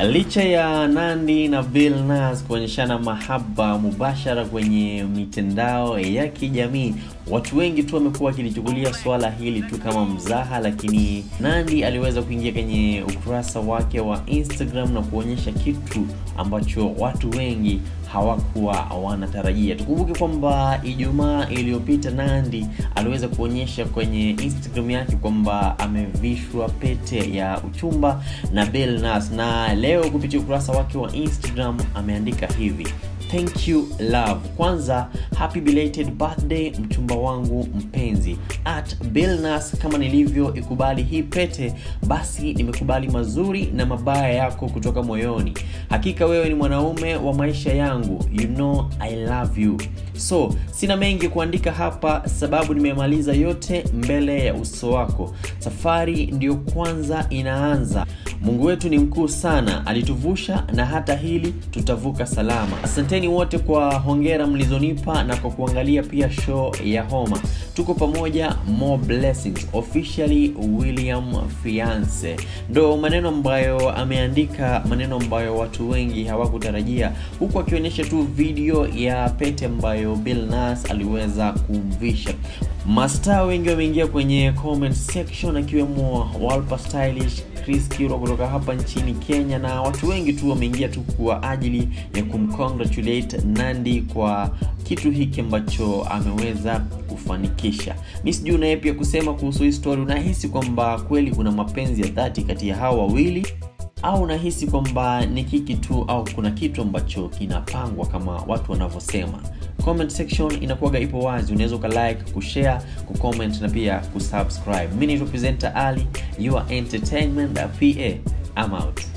Licha ya Nandi na Bill Nass kuonyeshana mahaba mubashara kwenye mitandao ya kijamii, watu wengi tu wamekuwa wakilichukulia swala hili tu kama mzaha, lakini Nandi aliweza kuingia kwenye ukurasa wake wa Instagram na kuonyesha kitu ambacho watu wengi hawakuwa wanatarajia. Tukumbuke kwamba Ijumaa iliyopita Nandi aliweza kuonyesha kwenye Instagram yake kwamba amevishwa pete ya uchumba na Bill Nass, na leo kupitia ukurasa wake wa Instagram ameandika hivi Thank you love. Kwanza, happy belated birthday mchumba wangu mpenzi. At Bill Nass, kama nilivyo ikubali hii pete, basi nimekubali mazuri na mabaya yako kutoka moyoni. Hakika wewe ni mwanaume wa maisha yangu, you know I love you. So sina mengi kuandika hapa, sababu nimemaliza yote mbele ya uso wako. Safari ndiyo kwanza inaanza. Mungu wetu ni mkuu sana, alituvusha na hata hili tutavuka salama. Asanteni wote kwa hongera mlizonipa na kwa kuangalia pia show ya Homa. Tuko pamoja, more blessings. Officially William Fiance, ndo maneno ambayo ameandika, maneno ambayo watu wengi hawakutarajia, huku akionyesha tu video ya pete ambayo Bill Nass aliweza kumvisha. Mastaa wengi wameingia kwenye comment section akiwemo Walpa Stylish, Chris Kiro kutoka hapa nchini Kenya na watu wengi tu wameingia tu kwa ajili ya kumcongratulate Nandi kwa kitu hiki ambacho ameweza kufanikisha. Mi sijui naye pia kusema kuhusu hii story, unahisi kwamba kweli kuna mapenzi ya dhati kati ya hawa wawili au unahisi kwamba ni kiki tu au kuna kitu ambacho kinapangwa kama watu wanavyosema? Comment section inakuwaga ipo wazi, unaweza ukalike, kushare, kucomment na pia kusubscribe. Mimi ni presenter Ali, your entertainment PA. I'm out.